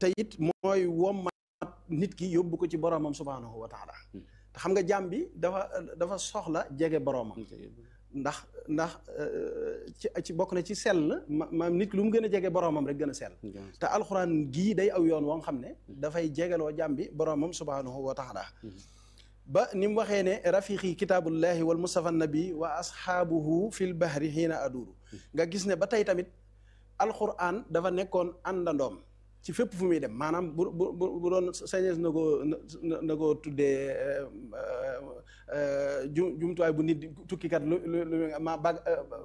te it mooy wommat nit ki yóbbu ko ci boromam subhaanahu wa taala te xam nga jaam bi dafa dafa soxla jege boromam ndax ndax ci ci bokk na ci sell ma maam nit ki lu mu gën a jege boromam rek gën a sell te alxuraan gii day aw yoon woo xam ne dafay jegeloo jaam bi boromam subhaanahu wa taala ba ni mu waxee ne rafiqi kitaabullahi wal mustafa nabi wa asxaabuhu fil bahri xiina aduuru nga gis ne ba tey tamit alxuraan dafa nekkoon àndandoom ci fépp fu muy dem maanaam bu bu bu doon sañees na ko na ko tuddee ju jumtuwaay bu nit tukkikat lu lu ma bag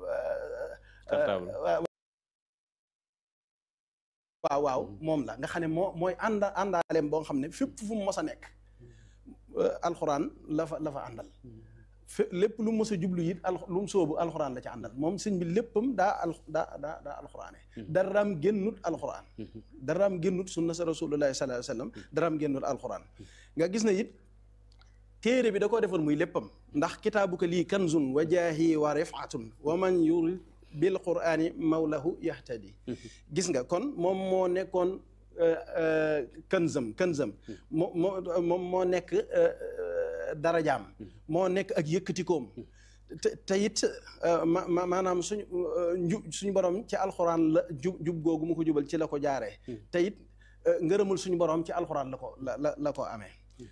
waaw waaw moom la nga xam ne moo mooy ànda àndaaleem boo xam ne fépp fu mu mos a nekk alxuraan la fa la fa àndal fé lépp lu mos a jublu it al lu mu sóobu alxuraan la ci àndal moom sëñ bi léppam daa al daa daa daa alxuraane daraam génnut alxuraan daraam génnut sunna sa rasulullahi sallallahu alayhi wa sallam daraam génnut alxuraan nga gis na it téere bi da koo defoon muy léppam ndax kitaabuka lii kanzun wa jaahi wa rifatun wa man yurid bil qurani mawlahu yahtadi gis nga kon moom moo nekkoon kanzam kanzam moo moo moom moo nekk darajaam moo nekk ak yëkkatikoom te te it ma maanaam suñu njub suñu borom ci alxuraan la jub jub googu mu ko jubal ci la ko jaaree te it ngërëmul suñu borom ci alxuraan la ko la la la ko amee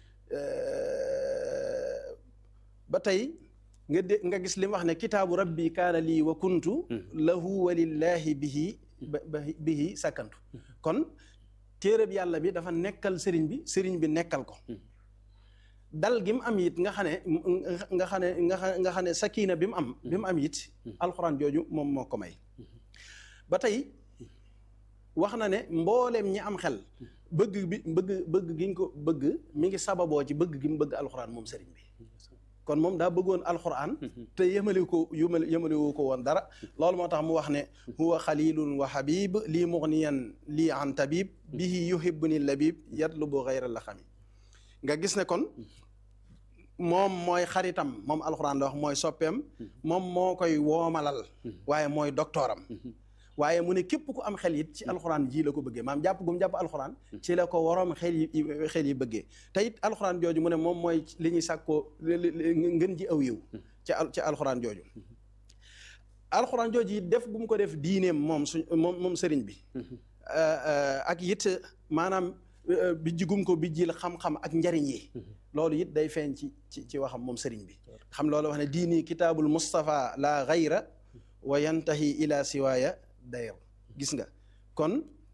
ba tey nga dé nga gis li mu wax ne kitaabu rabbi kaana lii wa kuntu lahu walillahi bihi bihi sakkantu kon téereb yàlla bi dafa nekkal sëriñ bi sëriñ bi nekkal ko dal gi mu am it nga xam ne nga xam ne nga xam nga xam ne sakina bi mu am bi mu am it alxuraan jooju moom moo ko may ba tey wax na ne mbooleem ñi am xel bëgg bi bëgg bëgg gi ñu ko bëgg mi ngi sababoo ci bëgg gi mu bëgg alxuraan moom sëriñ bi kon moom daa bëggoon alxuraan te yemale ko yemale yemale woo ko woon dara loolu moo tax mu wax ne huwa xalilun wa habib lii mugniyan lii an tabib bihi yuhibbuni labib yatlubu xayra la xami nga gis ne kon moom mooy xaritam moom alxuraan la wax mooy soppeem moom moo koy woomalal waaye mooy doktooram waaye mu ne képp ku am xel it ci alxuraan ji la ko bëggee maam jàpp gum jàpp alxuraan ci la ko waroom xel yi xel yi bëggee te it alxuraan jooju mu ne moom mooy li ñuy sàkkoo ngën ji aw yiw ci ci alxuraan jooju alxuraan jooju it def bu mu ko def diineem moom suñ moom moom sëriñ bi ak it maanaam bijji gum ko bijjil xam-xam ak njariñ yi loolu it day feeñ ci ci ci waxam moom sëriñ bi xam loolu wax ne diini kitaabul Mustafa la gayra wa yantahi ila siwaaya dayr gis nga kon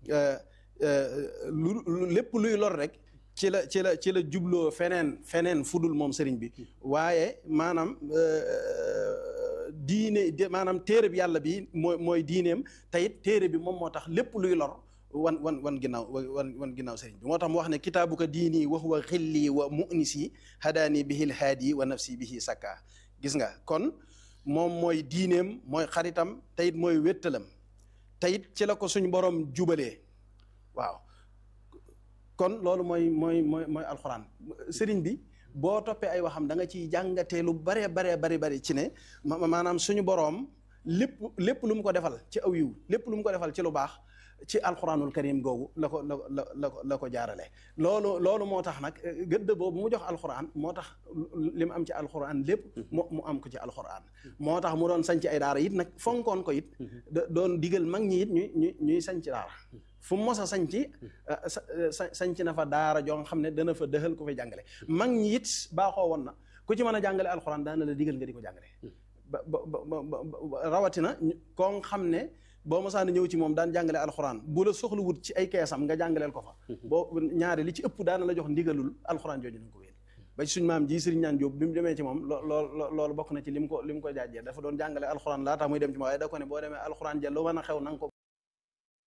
lu lépp luy lor rek ci la ci la ci la jubloo feneen feneen fudul moom sëriñ bi waaye maanaam diine maanaam téere bi yàlla bi mooy mooy diineem te it téere bi moom moo tax lépp luy lor wan wan wan ginnaaw wan wan ginnaaw sëriñ bi moo tax mu wax ne kitaabuka diini wa huwa xilli wa munisi hadaani bihil haadi wa nafsi bihi sakka gis nga kon moom mooy diineem mooy xaritam te it mooy wéttalam te it ci la ko suñ borom jubalee waaw kon loolu mooy mooy mooy mooy alxuraan sëriñ bi boo toppee ay waxam da nga ciy jàngatee lu bare bare bari bari ci ne maanaam suñu boroom lépp lépp lu mu ko defal ci aw yiw lépp lu mu ko defal ci lu baax ci alxuraanul karim googu la ko la la la ko la ko jaarale loolu loolu moo tax nag gëdd boobu mu jox alxuraan moo tax li mu am ci alxuraan lépp mu mu am ko ci alxuraan moo tax mu doon sanc ay daara it nag fonkoon ko it doon digal mag ñi it ñuy ñuy ñuy sanc daara fu mu mos a sanc sanc na fa daara joo nga xam ne dana fa dëxal ko fay jàngale mag ñi it baaxoo woon na ku ci mën a jàngale alxuraan daana la digal nga di ko jàngale ba ba rawatina koo xam ne boo mosaan ñëw ci moom daan jàngale alxuraan bu la soxla wut ci ay keesam nga jàngaleel ko fa boo ñaari li ci ëpp daana la jox ndigalul alxuraan jooju nañ ko wéen ba ci suñ maam ji sëriñ ñaan Jóob bi mu demee ci moom lool loolu bokk na ci li mu ko li mu ko jaajee dafa doon jàngale alxuraan laa tax muy dem ci moom waaye da ko ne boo demee alxuraan ja lu mën a xew na nga ko